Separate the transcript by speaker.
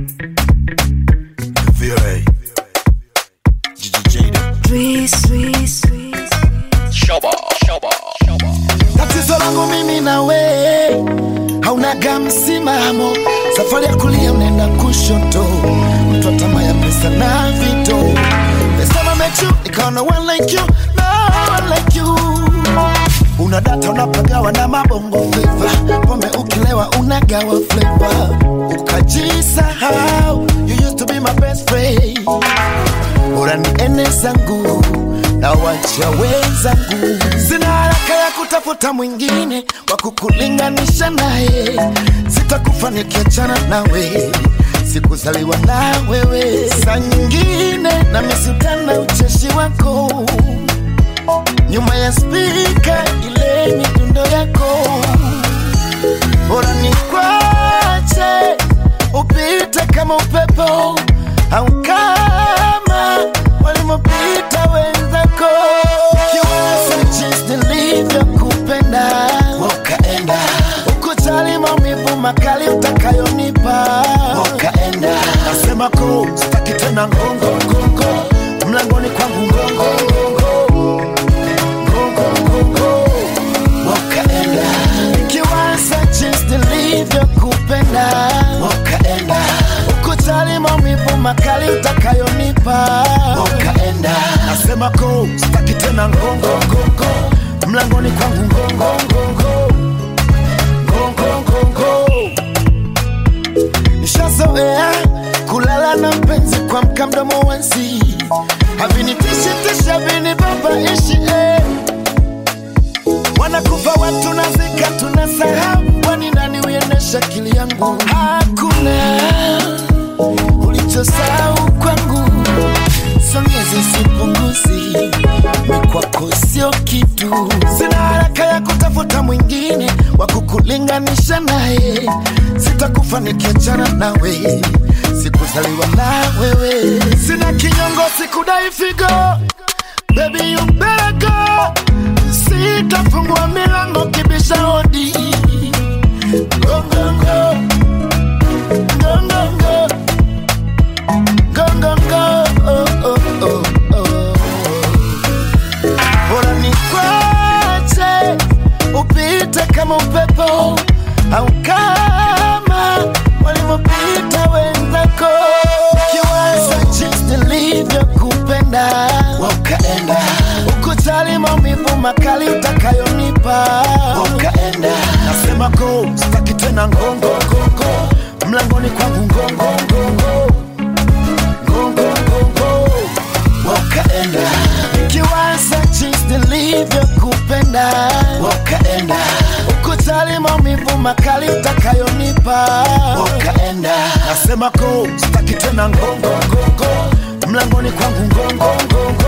Speaker 1: VOA. GGJ.
Speaker 2: Tatizo langu mimi na we haunaga msimamo, safari ya kulia unaenda kushoto, mtu wa tamaa ya pesa na vito. This time I met you, nikaona one like you, no one like you. Una data unapagawa na mabongo flava, pombe ukilewa unagawa flavor, ukajisahau. You used to be my best friend bora niende zangu na wacha wenzangu. Sina haraka ya kutafuta mwingine wa kukulinganisha naye, sitakufa nikiachana nawe, sikuzaliwa na wewe. Saa nyingine na misutana ucheshi wako nyuma ya spika, ile midundo yako bora nikwache upite kama upepo au kama walimopita wenzako. Kiwasa jinsi nilivyokupenda ukaenda ukujali maumivu makali utakayonipa ukaenda. Nasema ko sitaki tena ngongo ngongo mlangoni kwangu ngongo ngongo ngongo ngongo ukaenda nikiwaza jinsi nilivyokupenda ukaenda ukujali maumivu makali utakayonipa ukaenda nasema ko sitaki tena ngongo ngongo mlangoni kwangu ngongo ngongo ngongo ngongo nishazoea kulala na mpenzi kwa mka mdomo wansi havinitishi havinibabaishi eh. wanakufa watu nazika tunasahau wani nani uendesha akili yangu hakuna ulichosahau kwangu songezi sipunguzi ni kwako sio kitu sina haraka ya kutafuta mwingine wa kukulinganisha naye sitakufa nikiachana nawe sikuzaliwa na wewe sina kinyongo sikudai figo Baby you better go Sitafungua milango kibisha hodi Go go go Go go go Go go go oh, oh, oh, oh. Bora nikwache upite kama upepo au kama walivyopita wenzako kiwaza jinsi nilivyokupenda ukaenda ukujali maumivu makali utakayonipa ukaenda nasema ko sitaki tena ngongo ngongo mlangoni kwangu ngongo ngongo ngongo ngongo ukaenda nikiwaza jinsi nilivyokupenda ukaenda ukujali maumivu makali utakayonipa ukaenda nasema ko sitaki tena ngongo ngongo mlangoni kwangu ngongo ngongo